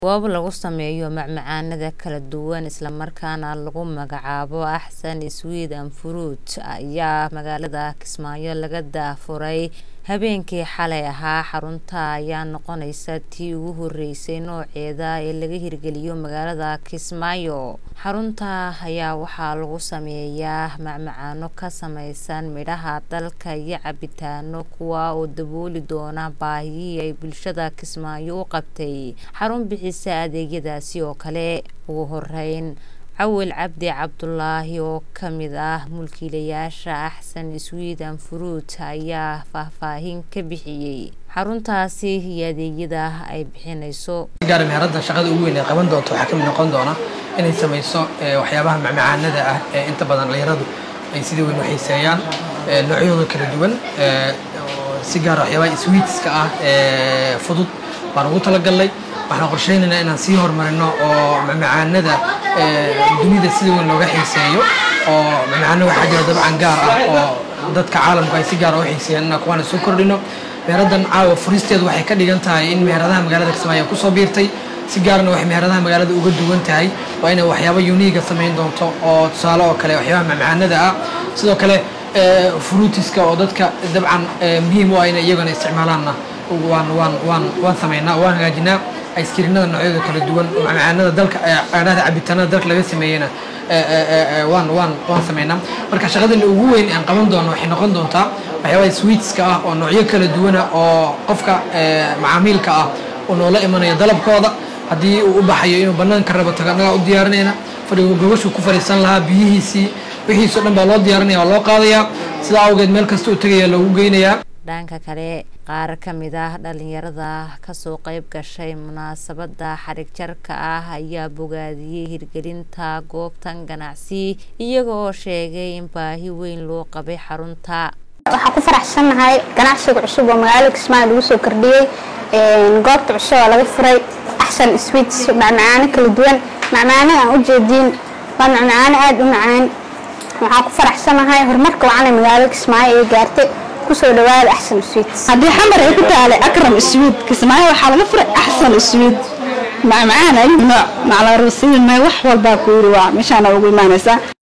goob lagu sameeyo macmacaanada kala duwan isla markaana lagu magacaabo axsan sweet and fruit ayaa magaalada kismaayo laga daafuray habeenkii xalay ahaa xarunta ayaa noqoneysa tii ugu horeysay nooceeda ee laga hirgeliyo magaalada kismaayo xarunta ayaa waxaa lagu sameeyaa macmacaano ka sameysan midhaha dalka iyo cabitaano kuwa oo dabooli doona baahiyihii ay bulshada kismaayo u qabtay xarun bixisa adeegyadaasi oo kale ugu horeyn cawil cabdi cabdulaahi oo kamid ah mulkiilayaasha axsan sweet and fruit ayaa faahfaahin ka bixiyey xaruntaasi iyo adeegyada ay bixineyso gaar meherada shaqada ugu weyn ee qaban doonto waxaa kamid noqon doona inay sameyso waxyaabaha macmacaanada ah ee inta badan dhalinyaradu ay sida weyn u xiiseeyaan noocyadooda kala duwan si gaar waxyaabaha sweetska ah ee fudud baan ugu talagalnay waxaan qorsheynaynaa inaan sii horumarino oo macmacaanada dunida sida weyn looga xiiseeyo oo macmacaano waxaa jira dabcan gaar ah oo dadka caalamku ay si gaar u xiiseeyaan inaan kuwaana soo kordhino meeradan caawa furisteedu waxay ka dhigan tahay in meheradaha magaalada kismaayo kusoo biirtay si gaarna waxay meheradaha magaalada uga duwan tahay waa inay waxyaabo uniiga samayn doonto oo tusaale oo kale waxyaabaha macmacaanada ah sidoo kale fruitiska oo dadka dabcan muhiim u ah inay iyagana isticmaalaanna waan waan waan waan samaynaa waan hagaajinaa aiskrinada noocyada kala duwan macmacaanada dalka adhada cabitaanada dalka laga sameeyena waan waan waan sameynaa marka shaqadana ugu weyn aan qaban doono waxay noqon doontaa waxyaabaha sweetska ah oo noocyo kala duwana oo qofka macaamiilka ah uu noola imanayo dalabkooda haddii uu u baxayo inuu banaanka rabo tago annagaa u diyaarinayna fadhiga gogashuu ku fadhiisan lahaa biyihiisii wixiisoo dhan baa loo diyaarinaya oo loo qaadaya sidaa awgeed meel kasta uu tegaya loogu geynayaa dhanka kale qaar ka mid ah dhalinyarada kasoo qeyb gashay munaasabada xarig jarka ah ayaa bogaadiyey hirgelinta goobtan ganacsi iyaga oo sheegay in baahi weyn loo qabay xarunta waxaan ku faraxsannahay ganacsiga cusub oo magaalada kismaayo lagu soo kordhiyey goobta cusub oo laga furay axsan sweets macmacaano kala duwan macmacaanada aan ujeediin waa macmacaano aada u macaan waxaan ku faraxsanahay horumarka wacanay magaalada kismaayo ee gaartay kusoo dhawaada axsan sweet haddii xamar ay ku taalay akram sweet kismaayo waxaa laga furay axsan sweet macmacaan ay nooc maclaruusidin wax walbaa ku yiri waa meeshaana ugu imaanaysaa